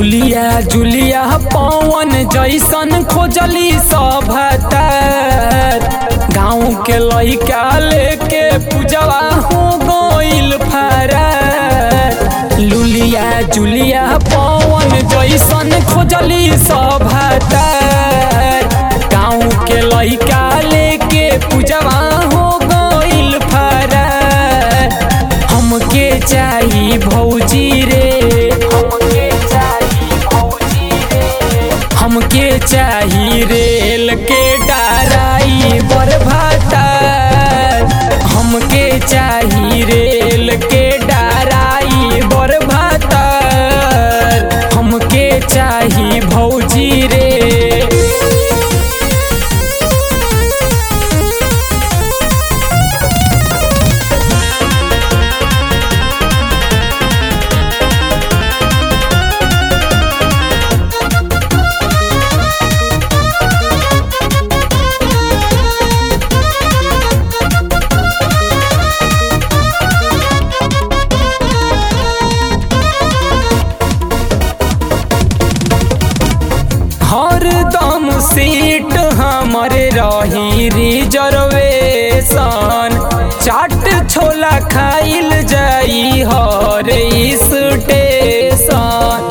लुलिया जुलिया पवन जैसन खोजली सभतर गाँव के लइका लेके पूजवा हो गइल फरार लुलिया जुलिया पवन जैसन खोजली सभतर गाँव के लइका लेके पूजवा हो गइल फरार हमके चाही भौजी रे हमके चाही भौजी रे हमके चाही रेल के डाराई बरभातार हमके चाही रेल के डाराई बरभातार हमके चाही भौजी रे हर दम सीट हमरे रही रिजर्वेशन चाट छोला खाइल जाई हर स्टेशन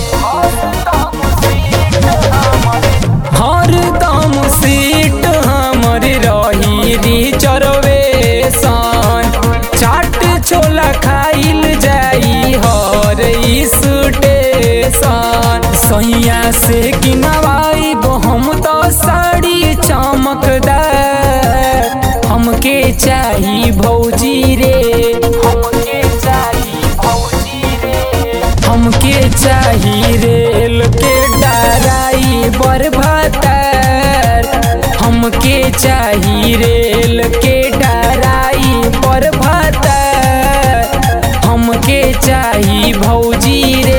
हर दम सीट हमरे रही रिजर्वेशन चाट छोला खाइल जाई हर स्टेशन सैया से किनवाई हम तो साड़ी चमकदार हमके चाही भौजी रे हमके चाही भौजी रे हमके चाही रेल के डाराई बरभातार हमके चाही रेल के डाराई बरभातार हमके चाही भौजी रे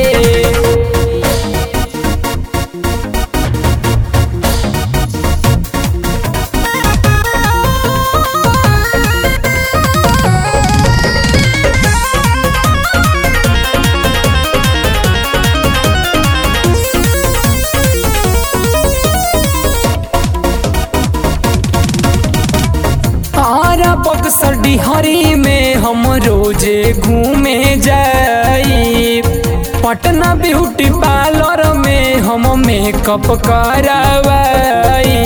आरा बक्सर डिहरी में हम रोजे घूमे जाई पटना ब्यूटी पार्लर में हम मेकअप करवाई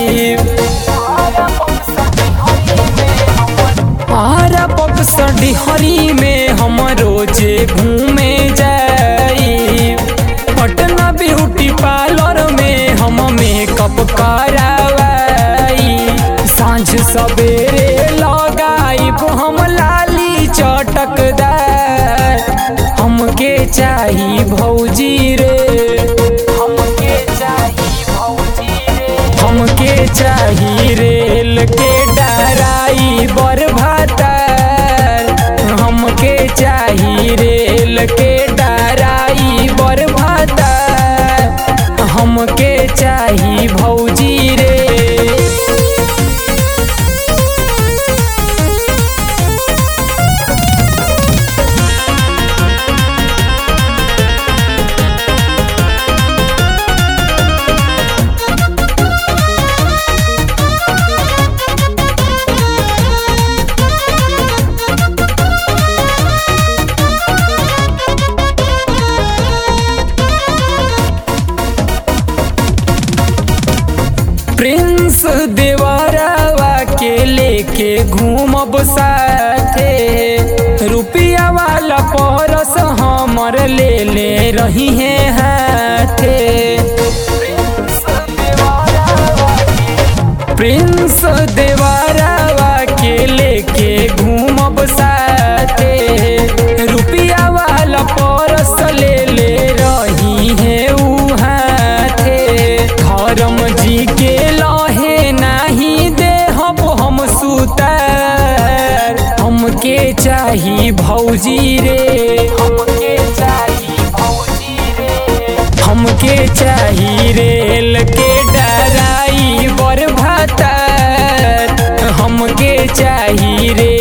आरा बक्सर डिहरी में हम रोजे घूमे जाई पटना ब्यूटी पार्लर में हम मेकअप करवाई सांझ सवेरे लगाइब हम लाली चटकदार हमके चाही भौजी रे हमके चाही भौजी रे हमके चाही रेल के डराई बरभातार हमके चाही रेल के डराई बरभातार हमके चाही भौजी रे प्रिंस देवरावा के लेके घूमब साथे रुपया वाला परस हमर ले ले रही है हाथे प्रिंस देवरावा के लेके घूमब साथे रुपया वाला परस ले ले रही है ऊ हाथे धर्म जी के लहे नाही देहब हम सुतार हमके चाही भौजी रे हमके चाही भौजी रे हमके चाही रेल के डराई बरभातार हमके चाही रे